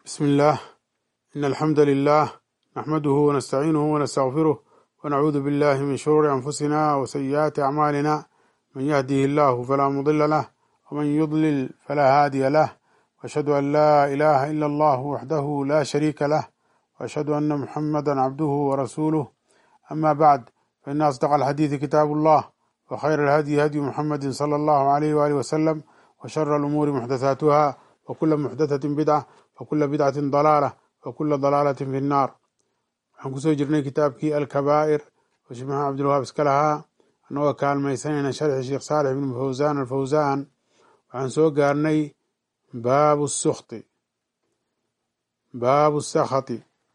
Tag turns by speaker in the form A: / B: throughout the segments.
A: بسم الله إن الحمد لله نحمده ونستعينه ونستغفره ونعوذ بالله من شرور أنفسنا وسيئات أعمالنا من يهده الله فلا مضل له ومن يضلل فلا هادي له وأشهد أن لا إله إلا الله وحده لا شريك له وأشهد أن محمدا عبده ورسوله أما بعد فإن أصدق الحديث كتاب الله وخير الهدي هدي محمد صلى الله عليه وآله وسلم وشر الأمور محدثاتها وكل محدثة بدعة وكل بدعة ضلالة وكل ضلالة في النار waxaan kusoo jirnay kitaabkii alkabaa'ir oo sheekh maxamed cabdilwahaab iska lahaa annagoo kaalmaysanayna sharxi sheekh saalix ibnu fawsaan alfawsaan waxaan soo gaarnay baabu sukti baabu sakhati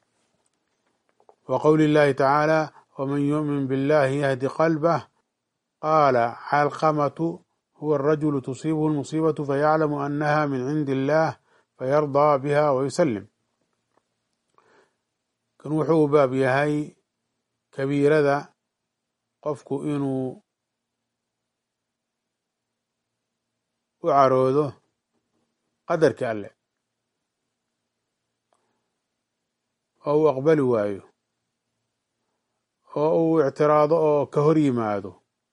A: wa qowli llahi tacaala waman yu'min billahi yahdi qalbah qaala calqamatu huwa arajulu tusiibuhu lmusiibatu fayaclamu annaha min cindi illah fayardaa biha wayusalim kan wuxuu u baab yahay kabiirada qofku inuu u caroodo qadarka alleh oo uu aqbali waayo oo uu ictiraado oo ka hor yimaado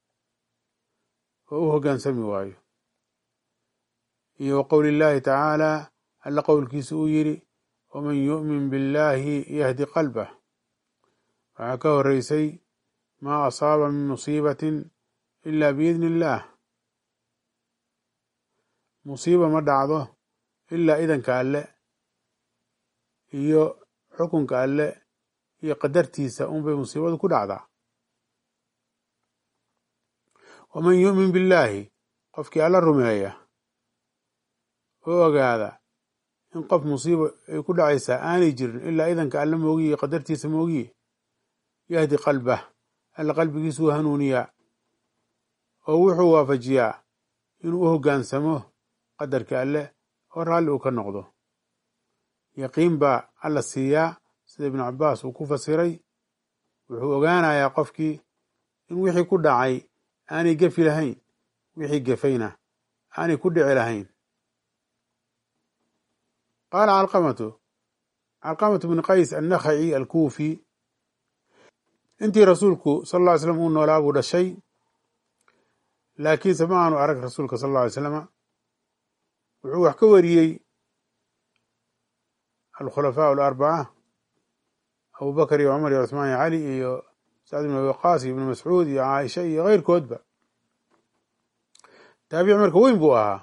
A: oo u hoggaansami waayo iyo wa qowli llaahi tacaala alla qowlkiisa uu yidhi waman yu'min billahi yahdi qalbah waxaa ka horeysay maa asaaba min musiibatin ila biidni illaah musiiba ma dhacdo ilaa idanka alle iyo xukunka alle iyo qadartiisa unbay musiibadu ku dhacdaa waman yu'min billaahi qofkii alla rumeeya oo ogaada in qof musiiba ay ku dhacaysaa aanay jirin ilaa idanka alle moogiye iyo qadartiisa moogiye yahdi qalbah alla qalbigiisuu hanuuniyaa oo wuxuu waafajiyaa inuu u hoggaansamo qadarka alleh oo raalli uu ka noqdo yaqiin baa alla siiyaa sida ibnu cabbaas uu ku fasiray wuxuu ogaanayaa qofkii in wixii ku dhacay aanay gefi lahayn wixii gefayna aanay ku dhici lahayn qaala calqamatu calqamatu bnu qays annakhaci alkuufi intii rasuulku sal alla ly slam uu noolaa buu dhashay laakiinse ma aanu arag rasuulka sal alla alay slama wuxuu wax ka wariyey alkhulafaa alarbaca abubakar iyo cumar iyo cuثmaan iyo cali iyo sacd ibn abi waqaas iyo ibnu mascuud iyo caaisha iyo keyrkoodba taabici marka weyn buu ahaa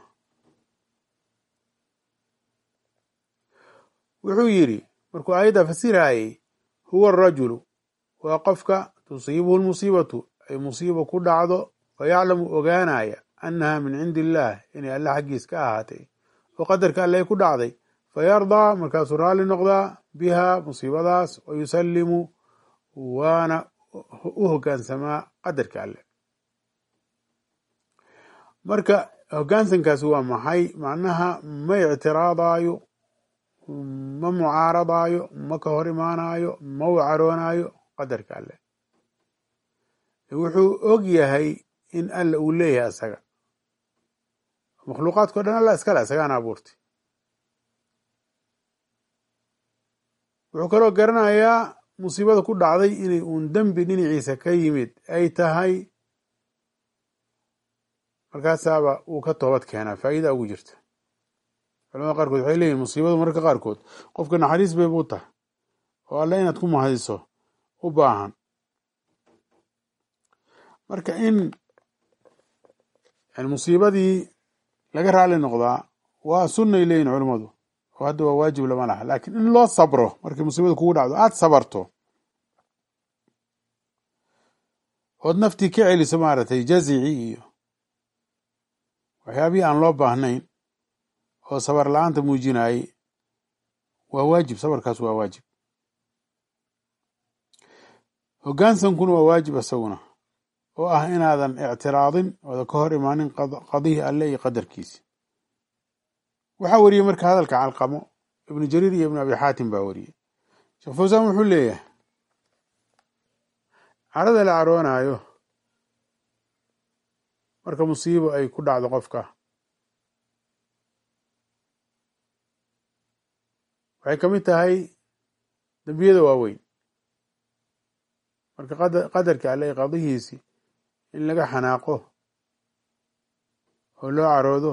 A: wuxuu yidhi markuu aayadda fasirayey huwa arajulu waa qofka tusiibuhu lmusiibatu ay musiiba ku dhacdo fayaclamu ogaanaya annaha min cindi illaah inay alle xaggiis ka ahaatay oo qadarka alle ay ku dhacday fayardaa markaasuu raalli noqdaa biha musiibadaas wa yusallimu waana u hoggaansamaa qadarka alle marka hoggaansankaasi waa maxay macnaha ma ictiraadaayo ma mucaaradaayo ma ka hor imaanaayo ma u caroonaayo qadarka alle wuxuu og yahay in alla uu leeyahay asaga makhluuqaadkao dhan alla iskale asagaana abuurtay wuxuu kaloo garanayaa musiibada ku dhacday inay uun dembi dhinaciisa ka yimid ay tahay markaasaaba uu ka toobad keenaa faa'iida ugu jirta culamada qaarkood waxay leeyihin musiibadu mararka qaarkood qofka naxariis bay buu tahay oo alle inaad ku mahadiso u baahan marka in musiibadii laga raali noqdaa waa sunnay leeyihin culammadu oo hadda waa waajib lama laha laakiin in loo sabro markay musiibada kugu dhacdo aada sabarto ood naftii ka celiso maaragtay jazici iyo waxyaabihii aan loo baahnayn oo sabar la-aanta muujinayey waa waajib sabarkaas waa waajib hoggaansankuna waa waajib isaguna oo ah inaadan ictiraadin ooda ka hor imaanin qadihii alle iyo qadarkiisi waxaa wariyey marka hadalka calqamo ibnu jariir iyo ibnu abi xaatim baa wariyey sheekh fawsaan wuxuu leeyahay carada la caroonaayo marka musiibo ay ku dhacdo qofka waxay ka mid tahay dembiyada waaweyn marka qadarka alle qadihiisi in laga xanaaqo oo loo caroodo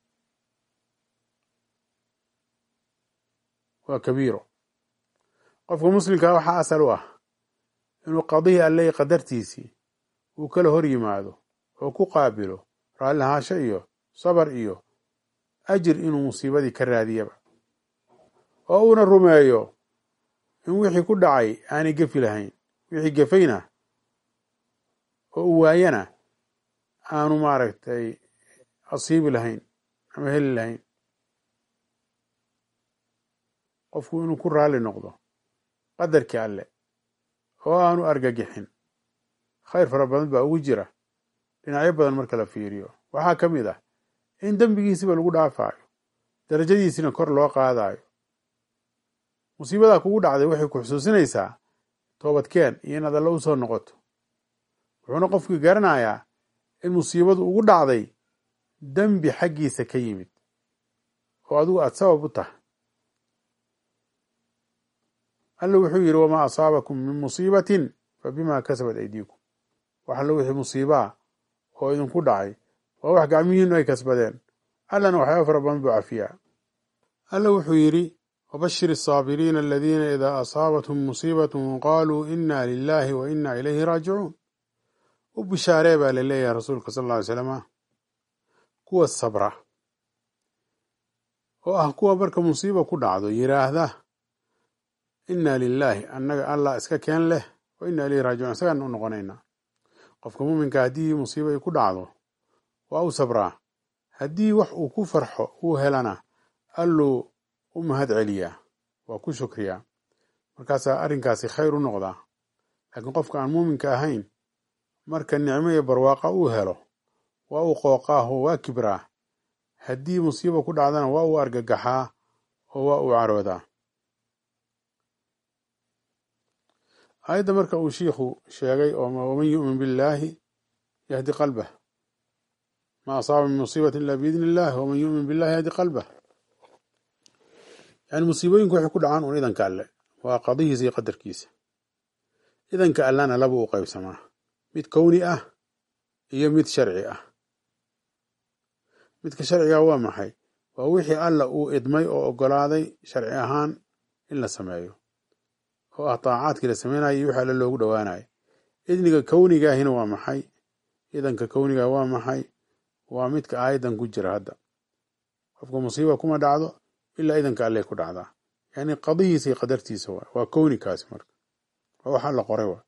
A: waa kabiiro qofka muslimkaa waxaa asal u ah inuu qadihii alle qadartiisii uu kala hor yimaado oo ku qaabilo raallihaasho iyo sabar iyo ajir inuu musiibadii ka raadiyaba oo uuna rumeeyo in wixii ku dhacay aanay gefi lahayn wixii gefayna oo uu waayana aanu maaragtay asiibi lahayn ama heli lahayn qofku inuu ku raalli noqdo qadarkii alle oo aanu argagixin khayr fara badan baa ugu jira dhinacyo badan marka la fiiriyo waxaa ka mid ah in dembigiisiba lagu dhaafaayo darajadiisina kor loo qaadayo musiibadaa kugu dhacday waxay ku xusuusinaysaa toobadkeen iyo inaad alle u soo noqoto wuxuuna qofkii garanayaa in musiibadu ugu dhacday dembi xaggiisa ka yimid oo adigu aad sabab u tahay alla wuxuu yidhi wamaa asaabakum min musiibatin fa bimaa kasabat aydiikum wax allo wixii musiibaa oo idinku dhacay waa wax gacmihiinu ay kasbadeen allana waxyaaba fara badan buu cafiyaa alla wuxuu yidhi wabashir asaabiriina aladiina idaa asaabathum musiibatun qaaluu inna lilaahi wa inna ilayhi raajicuun u bishaaree baa la leeyahay rasuulka sal alla ly slama kuwa sabra oo ah kuwa marka musiiba ku dhacdo yidhaahda inna lilaahi annaga allah iska keen leh wa inna ilayhi raajicuun isagaan u noqonaynaa qofka muuminka haddii musiiba ay ku dhacdo waa u sabraa haddii wax uu ku farxo uu helana alluu u mahad celiyaa waa ku shukriyaa markaasaa arrinkaasi khayr u noqdaa laakiin qofka aan muuminka ahayn marka nicmo iyo barwaaqa uu helo waa uu qooqaaho waa kibraa haddii musiiba ku dhacdana waa uu argagaxaa oo waa uu caroodaa aayadda marka uu shiikhu sheegay oo waman yu'min billaahi yahdi qalbah ma asaaba min musiibati illa biidni illahi waman yu'min billahi yahdi qalbah yani musiibooyinku waxay ku dhacaan un idanka alle waa qadihiisa iyo qadarkiisa idanka allana laba u qaybsamaa mid kowni ah iyo mid sharci ah midka sharciga waa maxay waa wixii alla uu idmay oo ogolaaday sharci ahaan in la sameeyo oo ah taacaadkii la samaynayo iyo wixii alle loogu dhowaanayo idniga kownigaahina waa maxay idanka kowniga waa maxay waa midka aayadan ku jira hadda qofka musiiba kuma dhacdo ilaa idanka alley ku dhacdaa yani qadihiisa iyo qadartiisa waa waa kownikaasi marka waa wax alla qoray waa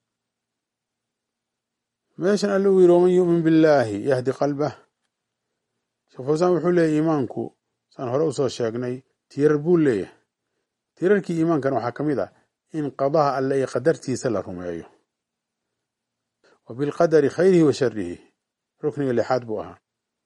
A: meeshan alle uu yidhi waman yu'min billaahi yahdi qalbah sheekh fawsaan wuxuu leeyahy iimaanku saan hore usoo sheegnay tiirar buu leeyahay tiirarkii iimaankan waxaa ka mid ah in qadaha alle iyo qadartiisa la rumeeyo wa bilqadari khayrihi wa sharihi rukniga lixaad buu ahaa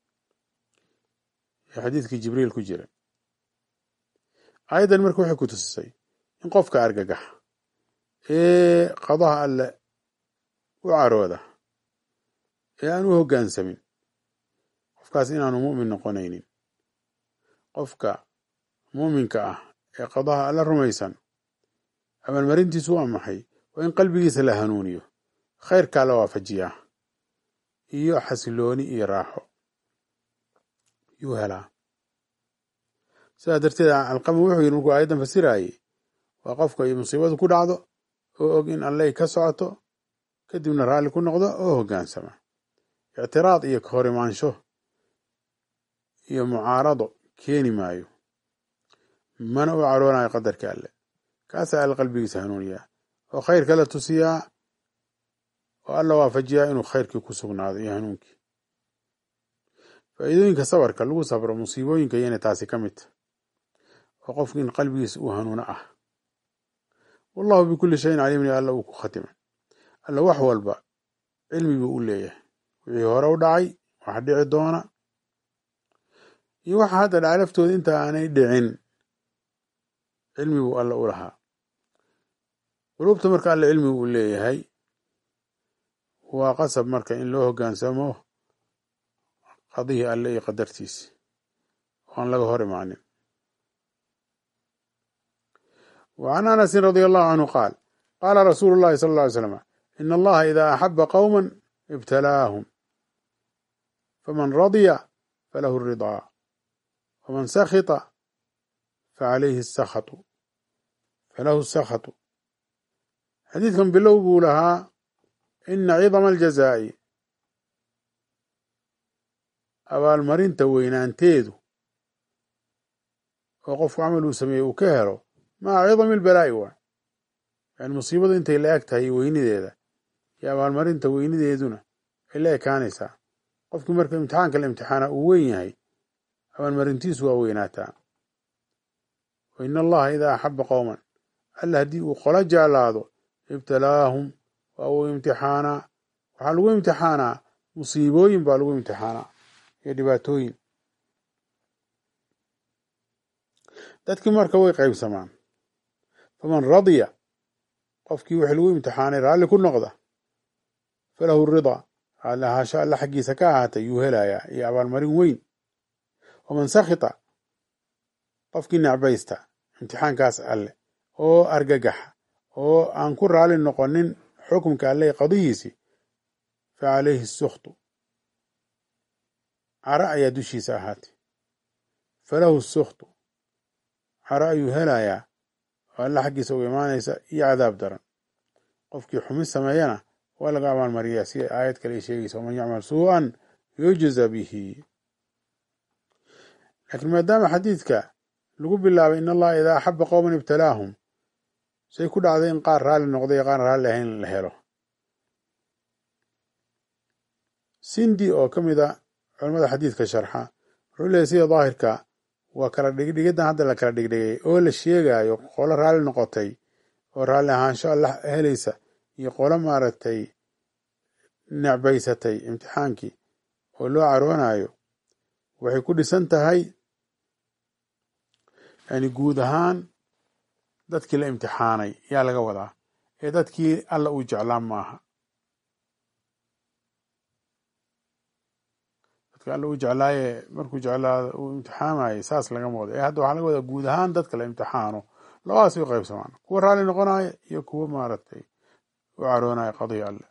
A: ee xadiidkii jibriil ku jira aayaddan marka waxay ku tusisay in qofka argagax ee qadaha alle u carooda ee aan u hoggaansamin qofkaas inaanu mu'min noqonaynin qofka muuminka ah ee qadaha alle rumaysan abaalmarintiisu waa maxay waa in qalbigiisa la hanuuniyo khayrkaa la waafajiyaa iyo xasilooni iyo raaxo yuu helaa sidaa darteed alqama wuxuu yidhi markuu aayaddan fasiraayey waa qofka iyo musiibadu ku dhacdo oo og in alley ka socoto kadibna raalli ku noqdo oo hoggaansama ictiraad iyo ka hor imaansho iyo mucaarado keeni maayo mana u caroonayo qadarka alle kaasaa alle qalbigiisa hanuuniyaa oo khayrka la tusiyaa oo alla waafajiyaa inuu khayrkii ku sugnaado iyo hanuunkii faa'iidooyinka sabarka lagu sabro musiibooyinka iyana taasi ka mid ta oo qofku in qalbigiisa uu hanuuno ah wallahu bikulli shayin caliimin alla uu ku khatimay alla wax walba cilmi buu u leeyahay wixii hore u dhacay waxa dhici doona iyo waxa hadda dhacay laftooda inta aanay dhicin cilmi buu alla u lahaa quluubta marka alla cilmi uu leeyahay waa qasab marka in loo hoggaansamo qadihii alle iyo qadartiisi oo aan laga hor imaanin وعن أنس رضي الله عنه قال قال رسول الله صلى الله عليه وسلم إن الله إذا أحب قوما ابتلاهم فمن رضي فله الرضا ومن سخط فعليه السخط فله السخط xadiidkan bilow buu lahaa ina cidama aljazaa'i abaalmarinta weynaanteedu oo qofku camal uu sameeyey uu ka helo maca cidami albalaa'i waa yani musiibadu intay la eg tahay weynideeda iyo abaalmarinta weynideeduna ay la ekaanaysaa qofkii marka imtixaanka la imtixaana uu weyn yahay abaalmarintiisu waa weynaataa wa ina allaha idaa axaba qowman alla haddii uu qola jeclaado ibtalaahum waa uu imtixaanaa waxaa lagu imtixaanaa musiibooyin baa lagu imtixaanaa iyo dhibaatooyin dadkii marka way qaybsamaan faman radiya qofkii wixii lagu imtixaanay raalli ku noqda falahu ridaa raalli ahaasho alla xaggiisa ka ahaatay yuu helayaa iyo abaalmarin weyn waman sakhita qofkii necbaysta imtixaankaas alle oo argagaxa oo aan ku raali noqonin xukumka alle qadihiisi fa calayhi sukhtu caro ayaa dushiisa ahaatay falahu sukhtu caro ayuu helayaa oo alla xaggiisa uga imaanaysa iyo cadaab daran qofkii xumi sameeyana waa laga abaalmariyaa si aayad kale ay sheegaysa waman yacmal suu-an yujza bihi laakiin maadaama xadiidka lagu bilaabay in allaha idaa axaba qowman ibtalaahum say ku dhacday in qaar raalli noqday iyo qaar raalli ahayn la helo sindi oo ka mid a culamada xadiidka sharxa wuxuu leeyahy sida daahirka waa kala dhigdhigiddan hadda la kala dhigdhigay oo la sheegayo qolo raalli noqotay oo raalli ahaansho alla helaysa iyo qolo maaragtay necbaysatay imtixaankii oo loo caroonayo waxay ku dhisan tahay yani guud ahaan dadkii la imtixaanay yaa laga wadaa ee dadkii alla uu jeclaan maaha dadki alla uu jeclaaye markuu jeclaado uu imtixaamayay saas lagama wado ee hadda waxaa laga wadaa guud ahaan dadka la imtixaano labadaas way qaybsamaan kuwa raalli noqonaya iyo kuwa maaragtay u caroonaya qadiya alle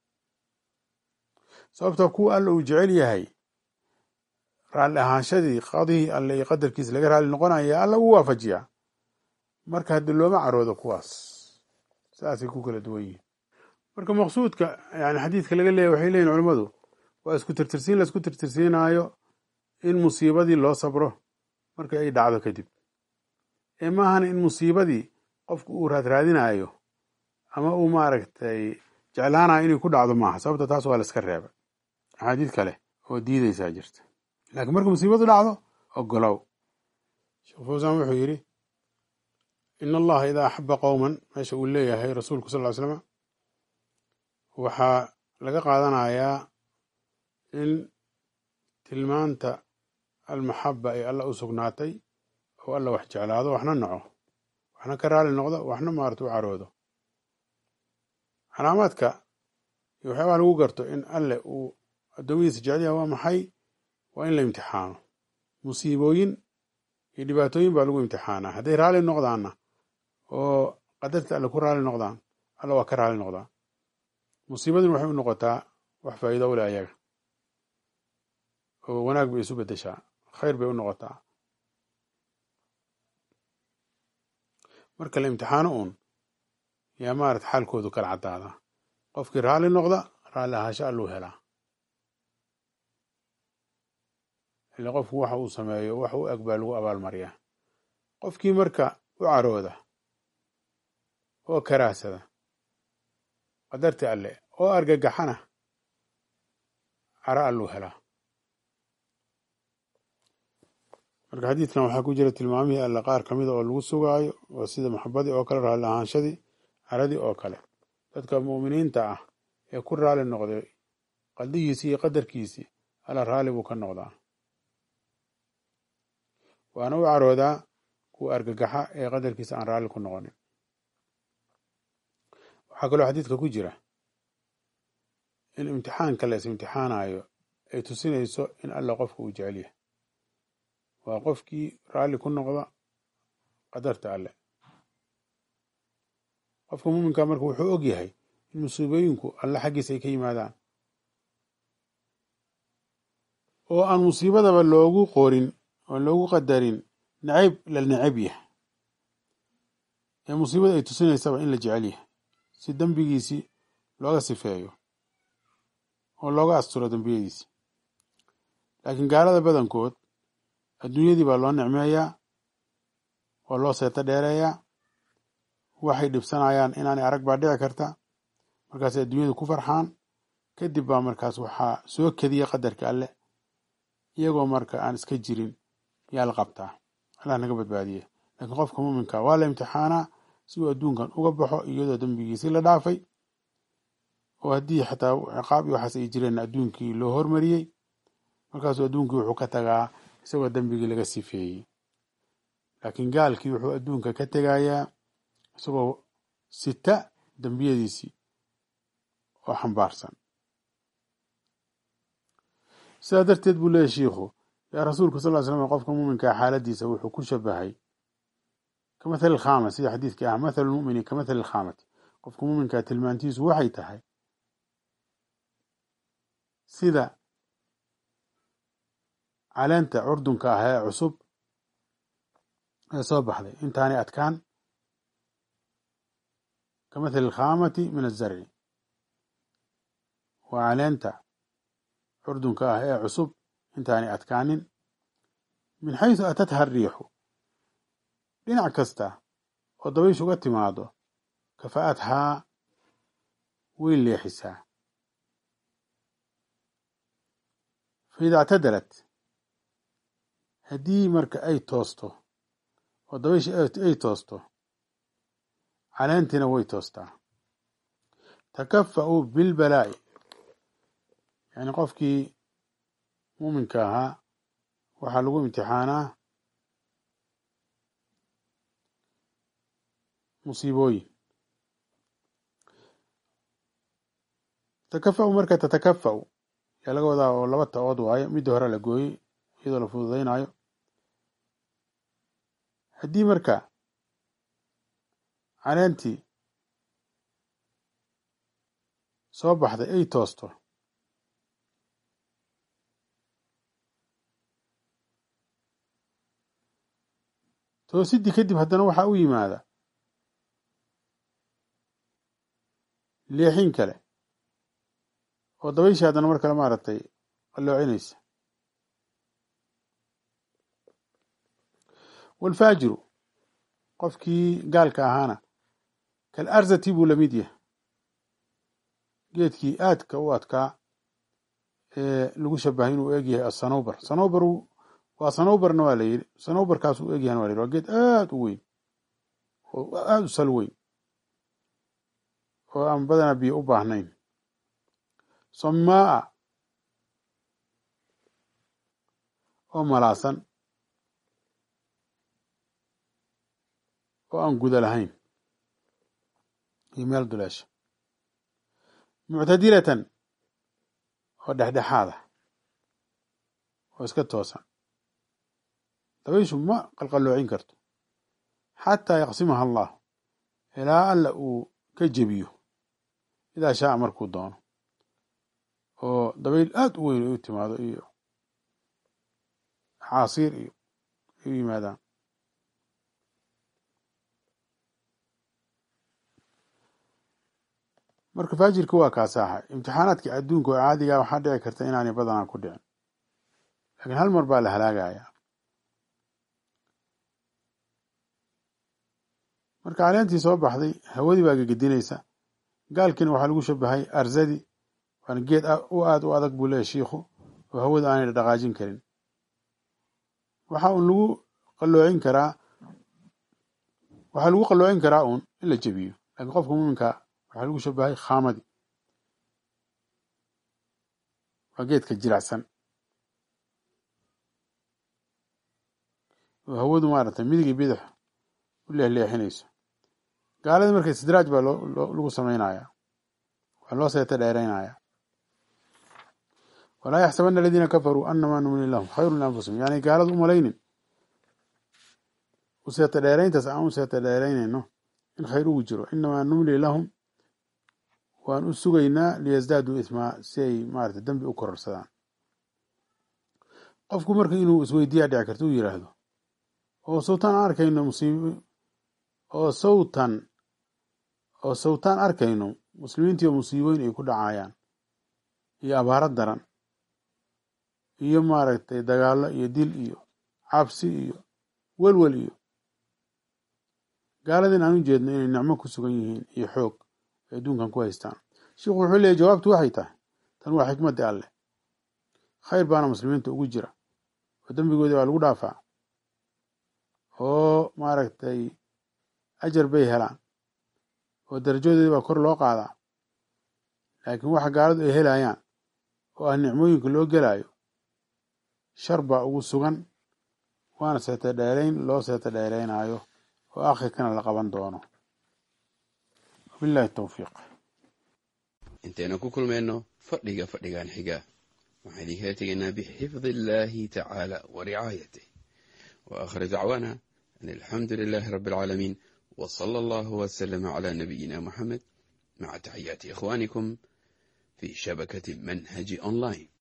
A: sababtoo kuwa alla uu jecel yahay raalli ahaanshadii qadihii alle iyo qadarkiisa laga raalli noqonaya alla uu waafajiyaa marka haddii looma caroodo kuwaas saasay ku kala duwan yihiin marka maqsuudka yani xadiidka laga leeyahy waxay leeyihin culimmadu waa isku tirtirsiin la isku tirtirsiinaayo in musiibadii loo sabro marka ay dhacdo kadib ee maahana in musiibadii qofku uu raadraadinayo ama uu maaragtay jeclaanayo inay ku dhacdo maaha sababta taas waa la iska reeba axaadiid kale oo diidaysaa jirta laakiin marka musiibadu dhacdo ogolow sheekh fawsaan wuxuu yidhi in allaha idaa axaba qowman meesha uu leeyahay rasuulku sal ly slama waxaa laga qaadanayaa in tilmaanta almaxaba ay alla u sugnaatay oo alla wax jeclaado waxna naco waxna ka raali noqdo waxna maarata u caroodo calaamaadka iyo waxyaabaha lagu garto in alle uu addoommadiisa jecelyaha waa maxay waa in la imtixaano musiibooyin iyo dhibaatooyin baa lagu imtixaanaa hadday raali noqdaanna oo qadarta alle ku raali noqdaan alla waa ka raali noqdaa musiibaduna waxay u noqotaa wax faa'iido u leh ayaga oo wanaag bay isu beddeshaa khayr bay u noqotaa marka la imtixaano uun yaa maarata xaalkoodu kala caddaadaa qofkii raalli noqda raalli ahaasho alluu helaa ile qofku waxa uu sameeyo wax u eg baa lagu abaalmariyaa qofkii marka u carooda oo karaahsada qadarti alle oo argagaxana caro alluu helaa marka xadiidkan waxaa ku jira tilmaamihii alle qaar ka mida oo lagu sugaayo oo sida maxabadii oo kale raalli ahaanshadii caradii oo kale dadka mu'miniinta ah ee ku raali noqday qaldigiisii iyo qadarkiisii alla raalli buu ka noqdaa waana u caroodaa kuwa argagaxa ee qadarkiisa aan raalli ku noqonin waxaa kaloo xadiidka ku jira in imtixaanka la is imtixaanayo ay tusinayso in alla qofka uu jecel yahay waa qofkii raalli ku noqda qadarta alle qofka muuminka marka wuxuu og yahay in musiibooyinku alle xaggiisa ay ka yimaadaan oo aan musiibadaba loogu qorin oo loogu qadarin nacayb la necab yahay ee musiibada ay tusinaysaba in la jecel yahay si dembigiisii looga sifeeyo oo looga asturo dembiyadiisi laakiin gaalada badankood adduunyadii baa loo nicmeeyaa oo loo seeto dheereeyaa waxay dhibsanayaan inaanay arag baa dhici karta markaasay adduunyada ku farxaan kadib baa markaas waxaa soo kediya qadarka alle iyagoo marka aan iska jirin yaa la qabtaa allah naga badbaadiye laakiin qofka muuminka waa la imtixaanaa si uu adduunkan uga baxo iyadoo dembigiisii la dhaafay oo haddii xataa ciqaab iyo waxaas ay jireen adduunkii loo hormariyey markaasuu adduunkii wuxuu ka tagaa isagoo dembigii laga sifeeyey laakiin gaalkii wuxuu adduunka ka tegayaa isagoo sita dembiyadiisii oo xambaarsan sidaa darteed buu leeyahy shiikhu yaa rasuulku sal ly slam qofka muuminkaa xaaladiisa wuxuu ku shabahay ka mathali alkhaama sida xadiidkii ah mathalu lmumini ka mathali alkhaamati qofka muuminkaa tilmaantiisu waxay tahay sida caleenta curdunka ah ee cusub ee soo baxday intaanay adkaan ka mathali alkhaamati min azarci waa caleenta curdunka ah ee cusub intaanay adkaanin min xaysu atatha ariixu dhinac kasta oo dabayshu uga timaado kafa'adhaa way leexisaa fa ida ictadalat haddii marka ay toosto oo dabayshi ay toosto caleentiina way toostaa takafa'u bilbalaa'i yani qofkii muuminka ahaa waxaa lagu imtixaanaa musiibooyin takafa'u marka tatakafa'u yaa laga wadaa oo laba ta-ood waayo midda hore la gooyey iyadoo la fududaynayo haddii marka caleentii soo baxday ay toosto toosidii kadib haddana waxaa u yimaada leexin kale oo dabayshii haddana mar kale maaragtay qalloocinaysa waalfaajiru qofkii gaalka ahaana kal arzati buu lamid yahay geedkii aadka u adkaa ee lagu shabahay inuu eg yahay asanowbar sanowbar waa sanowbarna waa la yidhi sanowbarkaas u egyahan waa la yidhi waa geed aad u weyn oo aada u sal weyn oo aan badanaa biyo u baahnayn samaa oo malaasan oo aan guda lahayn iyo meel duleesha muctadilatan oo dhexdhexaada oo iska toosan dabayshu ma qalqaloocin karto xataa yaqsimaha allah ilaa alla uu ka jebiyo idaa shaaa markuu doono oo dabayl aada u weyn ay u timaado iyo caasiir iyo ay u yimaadaan marka faajirka waa kaasaaxa imtixaanaadkii adduunka oo caadigaa waxaa dhici karta inaanay badanaa ku dhicin laakiin hal mar baa la halaagayaa marka caleentii soo baxday hawadii baa gegedinaysa gaalkiina waxaa lagu shabahay arzadi waana geed u aada u adag buu leeyahy shiikhu oo hawada aanay dhaqaajin karin waxa uun lagu qalloocin karaa waxaa lagu qalloocin karaa uun in la jebiyo laakiin qofka muuminka waxaa lagu shabahay khaamadii waa geedka jiracsan oo hawadu maaragtay midig iyo bidix u leexleexinayso gaaladii marka istidraaj baa loo lagu samaynayaa waa loo seeta dheeraynaya walaa yaxsabana aladiina kafaruu anamaa numli lahum khayru lianfusihim yani gaalada u malaynin u seeta dheerayntaas aan u seeta dheeraynayno in khayr ugu jiro inamaa numli lahum waan u sugaynaa liyasdaaduu ismaa si ay maarata dembi u kororsadaan qofku marka inuu isweydiiyaa dhici karta u yidhaahdo oo sawtaan arkayno musiib oo sawtan oo sawtaan arkayno muslimiintii oo musiibooyin ay ku dhacayaan iyo abaaro daran iyo maaragtay dagaallo iyo dil iyo cabsi iyo welwel iyo gaaladin aan u jeedno inay nicmo ku sugan yihiin iyo xoog ay adduunkan ku haystaan sheikhu wuxuu leeyay jawaabtu waxay tahay tan waa xikmadda alleh khayr baana muslimiinta ugu jira oo dembigoodii baa lagu dhaafaa oo maaragtay ajar bay helaan oo darajadoodii baa kor loo qaadaa laakiin waxa gaaladu ay helayaan oo ah nicmooyinka loo gelaayo shar baa ugu sugan waana seeta dheerayn loo seeta dheeraynaayo oo akhirkana la qaban doono wabillahi towfiiq
B: intaynu ku kulmayno fadhiga fadhigan xiga waxaan idinkala tegaynaa bixifdi illaahi tacaala wa ricaayatih wa aakhir dacwaana an alxamdu lilaahi rabbi alcaalamiin wa sala allahu wasalama calaa nabiyina moxamed maca taxiyaati ikhwaanikum fi shabakati manhaji online